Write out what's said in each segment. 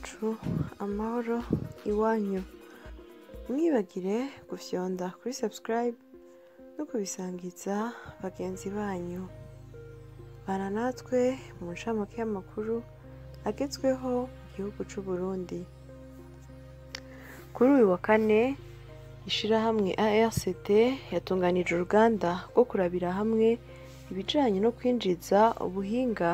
bacu amahoro iwanyu mwibagire gufyonda kuri subscribe no kubisangiza bagenzi banyu bana natwe mu ncamake y'amakuru agezweho mu gihugu c'u Burundi kuri uyu wa kane ishirahamwe ARCT yatunganije uruganda rwo kurabira hamwe ibijanye no kwinjiza ubuhinga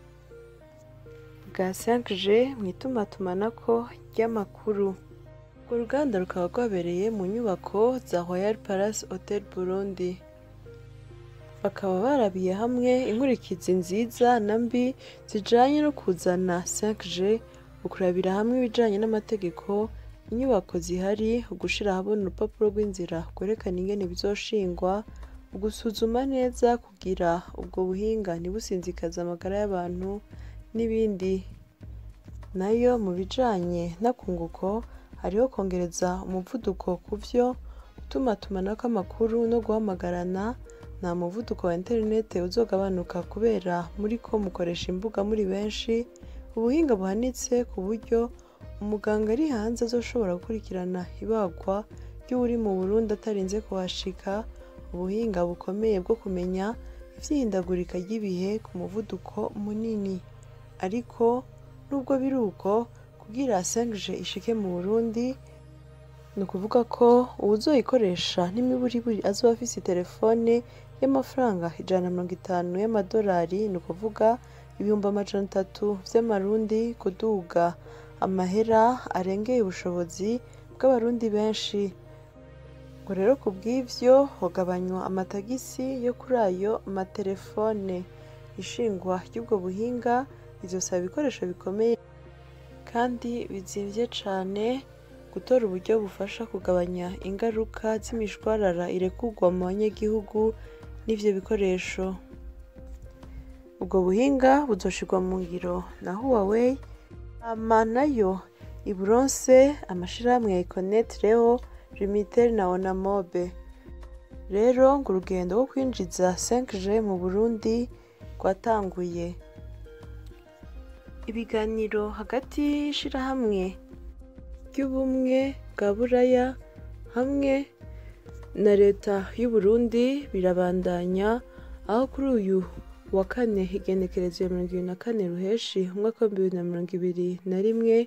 bwa 5G mu itumatumanako ry'amakuru urwo ruganda rukaba rwabereye mu nyubako za Royal Palace Hotel Burundi bakaba barabiye hamwe inkurikizi nziza na mbi zijanye no kuzana 5G ukurabira hamwe ibijanye n'amategeko inyubako zihari ugushira ahabona urupapuro rw'inzira rwerekana ingene bizoshingwa ugusuzuma neza kugira ubwo buhinga ntibusinzikaze amagara y'abantu n'ibindi nayo mu bijanye n'akunguko hariho kongereza umuvuduko ku vyo gutumatumanako amakuru no guhamagarana nta muvuduko wa interinete uzogabanuka kubera muriko mukoresha imbuga muri benshi ubuhinga buhanitse ku buryo umuganga ari hanze azoshobora gukurikirana ibagwa ry'uwuri mu Burundi atarinze kuhashika ubuhinga bukomeye bwo kumenya ivyihindagurika ry'ibihe ku muvuduko munini ariko nubwo biri uko kugira 5G ishike mu Burundi ni ukuvuga ko uwuzoyikoresha n'imiburiburi azoba afise telefone y'amafaranga ijana na mirongo itanu y'amadolari ni ukuvuga ibihumbi amajana atatu vy'amarundi kuduga amahera arengeye ubushobozi bw'abarundi benshi ngo rero ku bw'ivyo hogabanywa amatagisi yo kuri ayo matelefone ishingwa ry'ubwo buhinga rizosaba ibikoresho bikomeye kandi bizimvye cane gutora uburyo bufasha kugabanya ingaruka z'imishwarara irekurwa mu banyagihugu n'ivyo bikoresho ubwo buhinga buzoshirwa mu ngiro na Huawei hama nayo iburonse amashirahamwe ya Econet Leo Limitel na Onamobe rero ngo urugendo rwo kwinjiza 5G mu Burundi rwatanguye ibiganiro hagati y'ishirahamwe ry'ubumwe bwa buraya hamwe na leta y'u Burundi birabandanya aho kuri uyu wa kane igenekerezo ya mirongo ibiri na kane ruheshi umwaka wa bibiri na mirongo ibiri na rimwe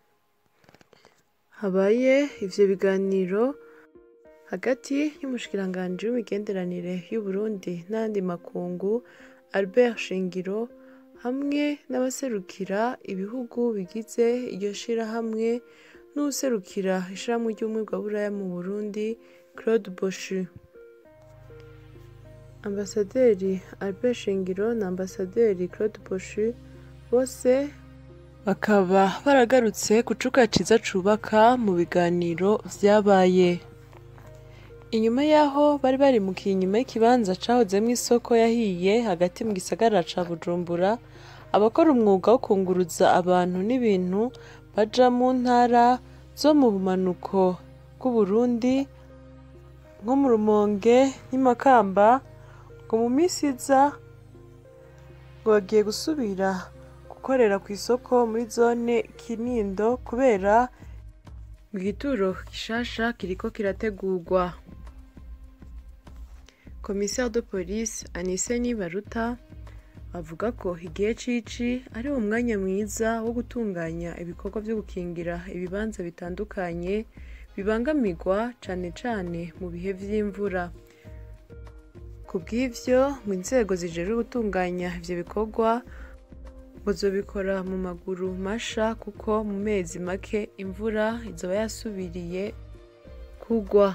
habaye ivyo biganiro hagati y'umushikiranganji w'imigenderanire y'u Burundi n'ayandi makungu Albert Shingiro hamwe n'abaserukira ibihugu bigize iryo shirahamwe n'uwuserukira ishirahamwe ry'ubumwe bwa buraya mu Burundi Claude Boshu Ambasaderi Albert Shingiro na Ambasaderi Claude Boshu bose bakaba baragarutse ku cuka ciza cubaka mu biganiro vyabaye inyuma y'aho bari barimukiye inyuma y'ikibanza cahozemwo isoko yahiye hagati mu gisagara ca Bujumbura abakora umwuga wo kunguruza abantu n'ibintu baja mu ntara zo mu bumanuko bw'Uburundi nko mu Rumonge n'Imakamba ngo mu misi iza ngo bagiye gusubira gukorera ku isoko muri zone Kinindo kubera igituro gishasha kiriko kirategurwa Commissaire de police Anise Nibaruta avuga ko igihe cici ari umwanya mwiza wo gutunganya ibikorwa vyo gukingira ibibanza bitandukanye bibangamirwa cane cane mu bihe vy'imvura ku bw'ivyo mu nzego zijejwe gutunganya ivyo bikorwa ngo zobikora mu maguru masha kuko mu mezi make imvura izoba yasubiriye kugwa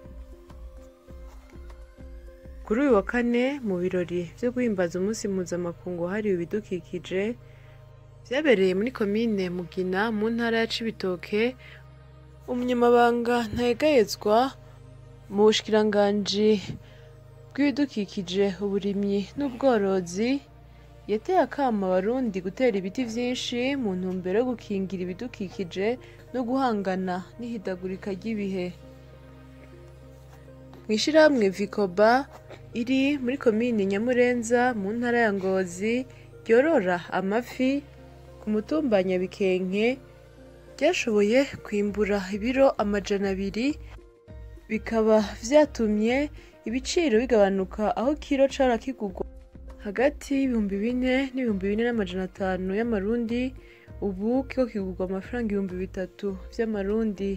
kuri uyu wa kane mu birori vyo guhimbaza umunsi mpuzamakungu wahariwe ibidukikije vyabereye muri komine Mugina mu ntara ya Cibitoke umunyamabanga ntayegayezwa mu bushikiranganji bw'ibidukikije uburimyi n'ubworozi yateye akama abarundi gutera ibiti vyinshi mu ntumbero yo gukingira ibidukikije no guhangana n'ihidagurika ry'ibihe mw'ishirahamwe Vikoba iri muri komine Nyamurenza mu ntara ya Ngozi ryorora amafi ku mutumba Nyabikenke ryashoboye kwimbura ibiro amajana abiri bikaba vyatumye ibiciro bigabanuka aho kiro cara kigurwa hagati y'ibihumbi bine n'ibihumbi bine n'amajana atanu y'amarundi ubu kiko kigurwa amafaranga ibihumbi bitatu vy'amarundi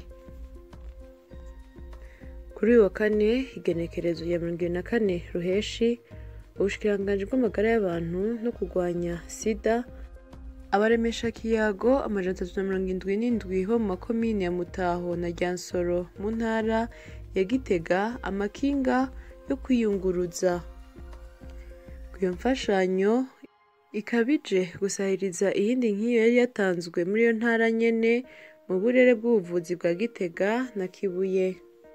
kuri uyu wa kane igenekerezo ya mirongo ibiri na kane ruheshi ubushikiranganji bw'amagara y'abantu no kurwanya sida abaremesha kiyago amajana atatu na mirongo indwi n'indwi bo mu makomine ya mutaho na ryansoro mu ntara ya gitega amakinga yo kwiyunguruza iyo mfashanyo ikabije gusahiriza iyindi nk'iyo yari yatanzwe muri iyo ntara nyene mu burere bw'ubuvuzi bwa gitega na kibuye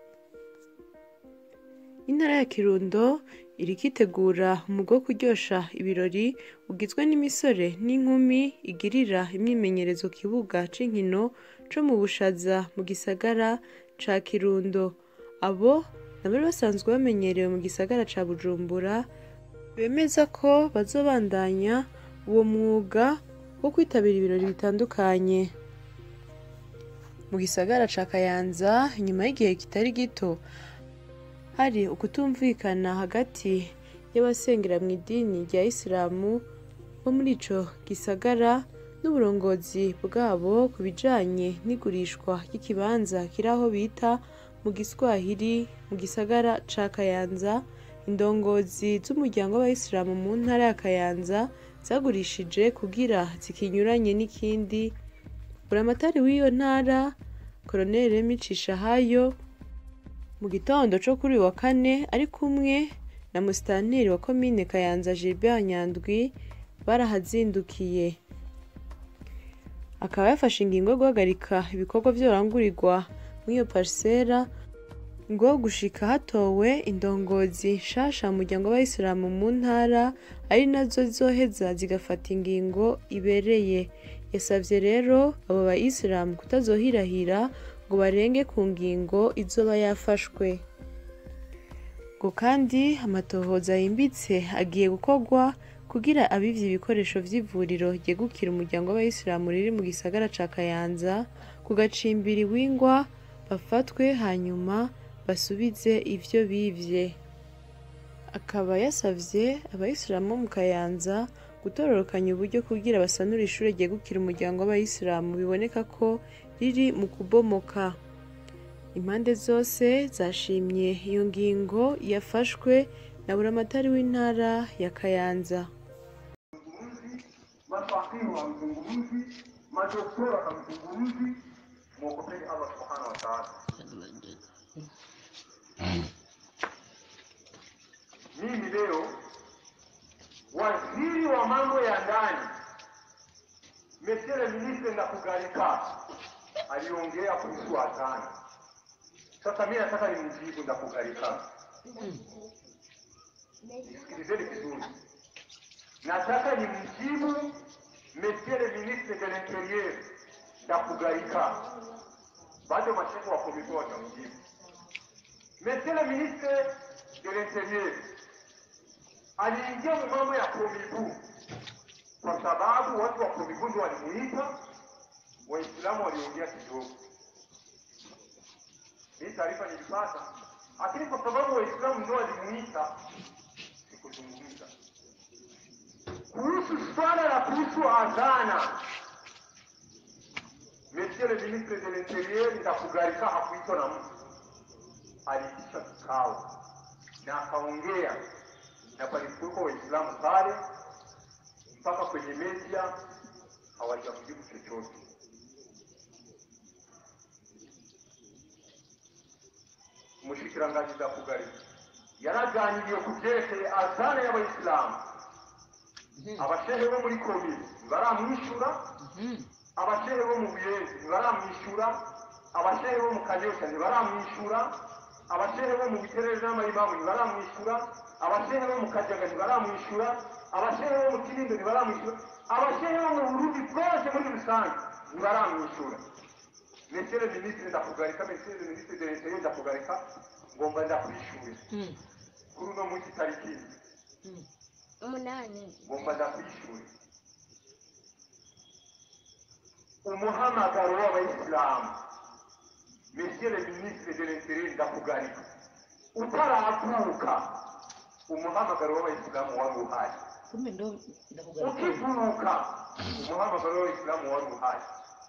intara ya kirundo iriko itegura umugwi wo kuryosha ibirori ugizwe n'imisore n'inkumi igirira imyimenyerezo ku kibuga c'inkino co mu bushaza mu gisagara ca kirundo abo nabari basanzwe bamenyerewe mu gisagara ca bujumbura bemeza ko bazobandanya uwo mwuga wo kwitabira ibirori bitandukanye mu gisagara ca kayanza inyuma y'igihe kitari gito hari ukutumvikana hagati y'abasengera mu idini rya isilamu bo muri ico gisagara n'uburongozi bwabo ku bijanye n'igurishwa ry'ikibanza kiri aho bita mu giswahili mu gisagara ca kayanza indongozi z'umuryango w'abayisilamu mu ntara ya kayanza zagurishije kugira zikinyuranye n'ikindi buramatari w'iyo ntara koroneli micishahayo mu gitondo co kuri uyu wa kane ari kumwe na musitanteri wa komine kayanza gilbert nyandwi barahazindukiye akaba yafashe ingingo yo guhagarika ibikorwa vyorangurirwa muri iyo parisera ngo gushika hatowe indongozi nshasha mu muryango w'abayisilamu mu ntara ari nazo zizoheza zigafata ingingo ibereye yasavye rero abo bayisilamu kutazohirahira ngo barenge ku ngingo izoba yafashwe ngo kandi amatohoza yimbitse agiye gukorwa kugira abivye ibikoresho vy'ivuriro ryegukira umuryango w'abayisilamu riri mu gisagara ca kayanza ku gacimbiri wingwa bafatwe hanyuma basubize ivyo bivye akaba yasavye abayisilamu bo mu kayanza gutororokanya uburyo kugira basanure ishure ryegukira umuryango w'abayisilamu biboneka ko riri mu kubomoka impande zose zashimye iyo ngingo yafashwe na buramatari w'intara ya kayanza mafakihi hamzungumzi, madoktora hamzungumzi, mwogopeni Allah subhanahu wa ta'ala. Mimi leo waziri wa mambo ya ndani Monsieur le ministre Ndakugarika aliongea kuhusu adhana. Sasa mimi nataka nimjibu Ndakugarika, nisikilizeni vizuri. Nataka nimjibu Monsieur le ministre de l'Intérieur Ndakugarika, bado mashefu wa komite watamjibu. Monsieur le ministre de l'Intérieur aliingia mu mambo ya komibu kwa sababu watu wa komibu ndio walimuita, Waislamu waliongea kidogo. Hii taarifa nilipata, lakini kwa sababu Waislamu ndio walimuita, sikuzungumza kuhusu swala la kuhusu adhana. Monsieur le ministre de l'Intérieur Ndakugarika hakuitwa na mtu, aliitisha kikao na akaongea na palikuwepo Waislamu pale, mpaka kwenye media hawajamjibu chochote. Umushikiranganji Ndakugarika yaraganiriye ku vyerekeye azana y'abayisilamu abashehe bo muri komini ntibaramwishyura abashehe bo mu buyenzi ntibaramwishyura abashehe bo mu kanyosha ntibaramwishyura abashehe bo mu biterere n'amayimamu ntibaramwishyura abashehe bo mu kajaga ntibaramwishyura abashehe bo mu kinindo ntibaramwishyura abashehe bo mu burundi bwose muri rusange ntibaramwishyura monsieur le ministre ndakugarika monsieur le ministre de l'intérieur ndakugarika ngomba ndakwishyure kuri uno munsi tariki umunani ngomba ndakwishyure umuhamagaro w'abayisilamu monsieur le ministre de l'interieur ndakugarika utaravuka umuhamagaro w'abayisilamu wari uhari kumbe ndo ndakugarika ukivuka umuhamagaro w'abayisilamu wari uhari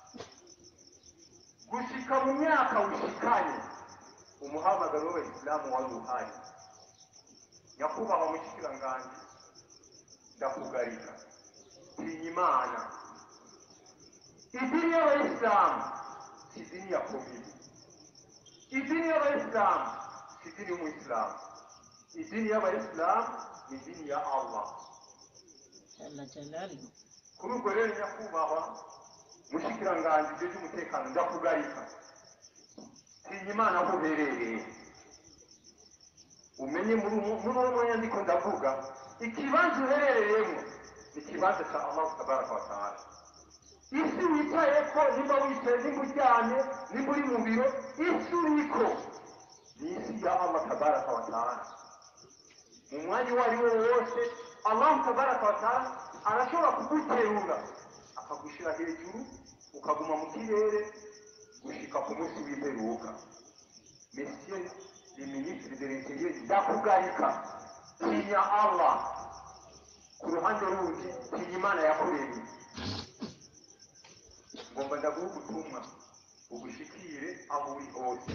gushika mu myaka ushikanye umuhamagaro w'abayisilamu wari uhari nyakubahwa mushikiranganji ndakugarika tinya imana idini y'abayisilamu si idini ya komini idini y'abayisilamu si idini y'umuyisilamu idini y'abayisilamu ni idini ya allah jalla jalaluhu kuri ubwo rero nyakubahwa mushikiranganji ibyo by'umutekano ndakugarika tinya imana aho uherereye umenye muri uwo muri uwo mwanya ndiko ndavuga ikibanza uherereyemo ni ikibanza cya allahu tabaraka wa taala isi wicayeko nimba wicaye nimba uryamye nimba uri mu biro isi uriko ni isi ya allah tabaraka wa taala mu mwanya uwo ari wo wose allahu tabaraka wa taala arashobora kuguterura akagushyira hejuru ukaguma mu kirere gushika ku munsi w'imperuka monsieur le ministre de l'intérieur ndakugarika tinya allah ku ruhande rundi tinya imana yakuremye ngomba ndaguha ubutumwa ugushikire aho uri hose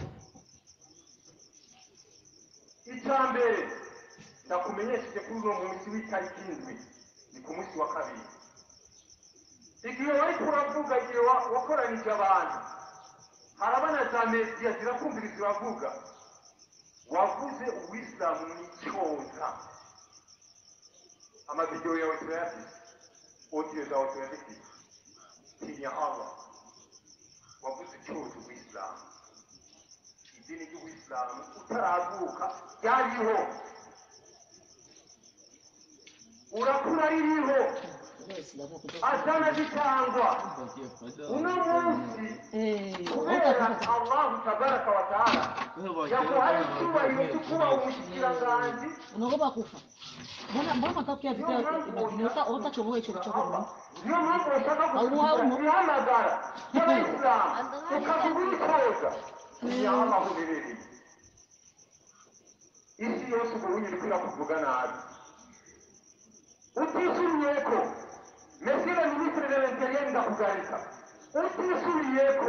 icya mbere ndakumenyesheje kuri uno munsi w'itariki indwi ni ku munsi wa kabiri igihe wari kuravuga igihe wa- wakoranije abantu harabana za mediya zirakumviriza uravuga wavuze uwisilamu ni icyoza amavidewo yawe turayafite odiyo zawe turazifite tinya allah wavuze icyoza uwisilamu idini ry'uwisilamu utaravuka ryariho urakura ririho Waislamu kutoka azana zitangwa uno munsi eh kubera allahu tabaraka wa taala yaguhaye icyubahiro cyo kuba umushikiranganji unaogopa kufa mbona mbona matokeo ya vita inaweza ota chomoa hicho choko niyo mpamvu bashaka Allahu gusubiza ibihamagara by'abayisilamu ukavuga urikoza ni aho aho uherereye isi yose ubu uri kwira kuvuga nabi utisubiyeko mesire minisitiri de l'interieur ndakugarika utisubiyeko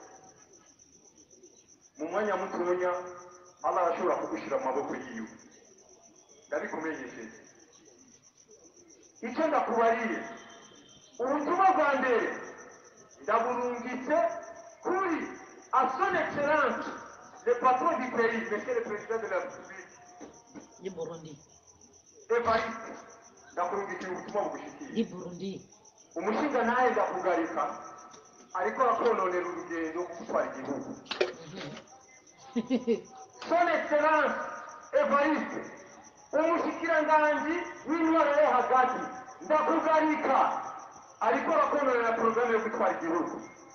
mu mwanya mutoya allah arashobora kugushyira mu maboko yiwe ndabikumenyesheje icyo ndakubariye ubutumwa bwa mbere ndaburungitse kuri a son excellence le patron du pays monsieur le président de la république di Burundi evariste ndakurungikira ubutumwa bugushikiye di Burundi umushinga nawe ndakugarika ariko akononera urugendo rwo gutwara igihugu son excellence evariste umushikiranganji w'intwaro yo hagati ndakugarika ariko akononera porogaramu yo gutwara igihugu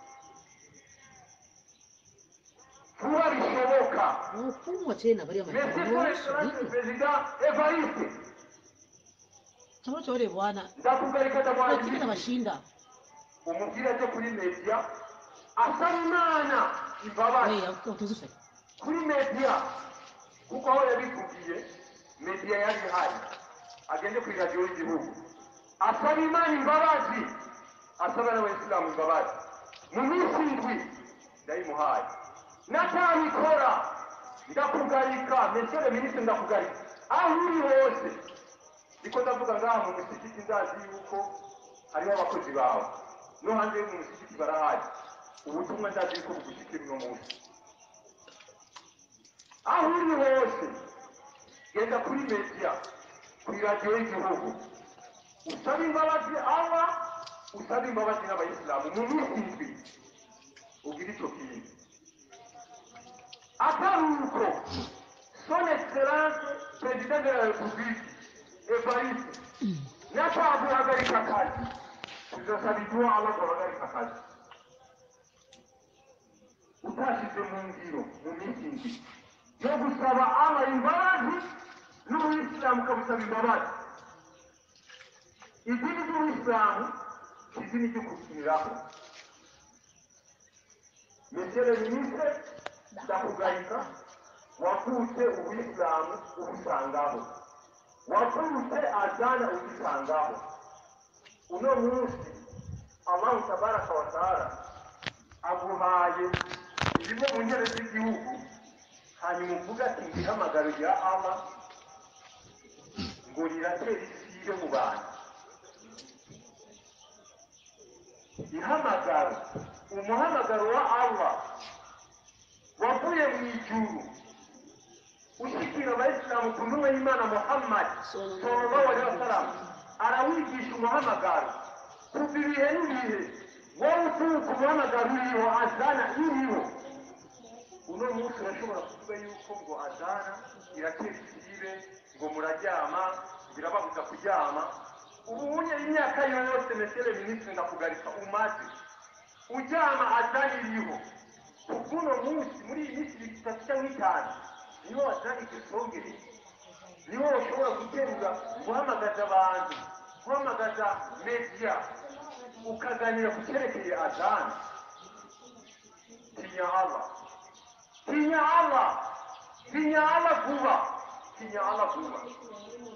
vuba bishoboka wafungwa tena bali ya monsieur son Marekani excellence perezida evariste chama chore bwana ndakugarika wakikita ndamwandikira bashinda umubwire ajye kuri media asaba imana imbabazi wewe utuzusha kuri media kuko aho yabivugiye media yari ihari agende kuri radiyo y'igihugu asaba imana imbabazi asaba n'abayisilamu imbabazi mu minsi indwi ndayimuhaye natabikora ndakugarika mesere minisitiri ndakugarika aho uri hose niko ndavuga ngaha mu musigiti ndazi yuko hariho abakozi bawe no hanze yo mu musigiti barahari ubutumwa ndazi yuko bugushyikira uno munsi aho uri hose genda kuri media kuri radiyo y'igihugu usaba imbabazi allah usaba imbabazi n'abayisilamu mu minsi indwi ugira icyo kintu atari uko son excellence perezida de la republique evariste nataguhagarika akazi tuzasaba iduha allah guhagarika akazi utashyize mu ngiro mu minsi indwi yo gusaba allah imbabazi n'ubuyisilamu ukabusaba imbabazi idini ry'ubuyisilamu si idini ryo gukiniraho mesere ministre ndakugarika wavutse ubuyisilamu ubusangaho wavutse azana ugisangaho uno munsi allahu tabaraka wa taala aguhaye ibimwe mu ntebe z'igihugu hanyuma uvuga ati ihamagaro rya allah ngo riratera isibe mu bantu ihamagaro umuhamagaro wa allah wavuye mu ijuru ushyikira abayisilamu ku ntumwa y'imana muhammad sallallahu alaihi wasallam arawigisha umuhamagaro kuva ibihe n'ibihe wowe uturuka umuhamagaro uriho azana iriho uno munsi urashobora kuvuga yuko ngo azana iratera isibe ngo muraryama birababuza kuryama ubu unye imyaka yose mesere minisitiri ndakugarika umaze uryama azana iriho kuko munsi muri iyi minsi itatu cyangwa itanu niho wazana igisongere niho ushobora guterura guhamagaza abantu guhamagaza media ukaganira ku cyerekeye azana tinya allah tinya allah tinya allah vuba tinya allah vuba